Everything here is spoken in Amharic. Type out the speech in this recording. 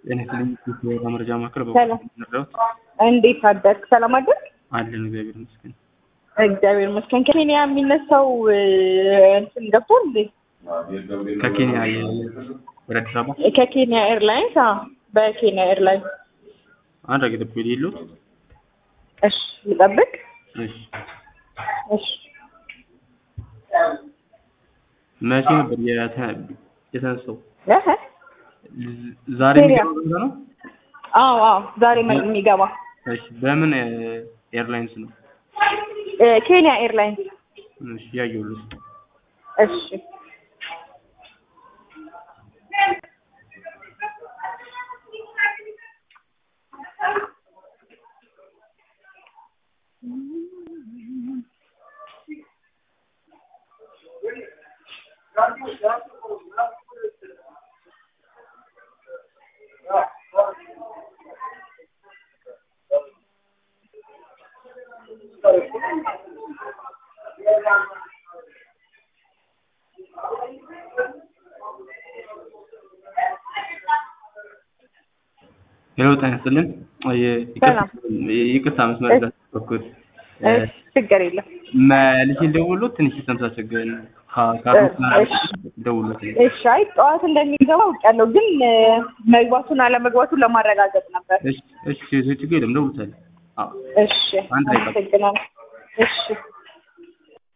ጤና ይስጥልኝ። የወረዳ መረጃ ማዕከል ሰላም። በረዳት እንዴት አደርክ? ሰላም አደርክ? አለን እግዚአብሔር ይመስገን። እግዚአብሔር ይመስገን። ከኬንያ የሚነሳው እ፣ እንትን ገብቷል እንዴ? ከኬንያ የ- ወደ አዲስ አበባ ከኬንያ ኤርላይንስ? አዎ፣ በኬንያ ኤርላይንስ። አንድ አገ ደብ የሌሉት እሺ፣ ልጠብቅ። እሺ እሺ፣ መቼ ነበር የተ- የተነሳው? እህ፣ ዝ- ዛሬ ኬንያ። የሚገባ ነው? አዎ፣ አዎ፣ ዛሬ ነው የሚገባ እሺ በምን እ፣ ኤርላይንስ ነው? እ፣ ኬንያ ኤርላይንስ። እሺ ያየሁልህ። እሺ ሄሎ ጤና ይስጥልን። የ- ይቅርታ- ይቅርታ መስመር እሺ። ስላስጠበቅኩት እሺ፣ ችግር የለም። መልሼ ልደውልዎት ትንሽ ሲስተም ሳስቸግረን ከ- እሺ፣ ከአቶ እሺ። ደውሎት እሺ፣ አይ ጠዋት እንደሚገባ አውቃለሁ፣ ግን እ፣ መግባቱን አለመግባቱን ለማረጋገጥ ነበር። እሺ እሺ ችግር የለም ደውሎታል። አዎ እሺ፣ አንድ ላይ ቀጥል። አመሰግናለሁ። እሺ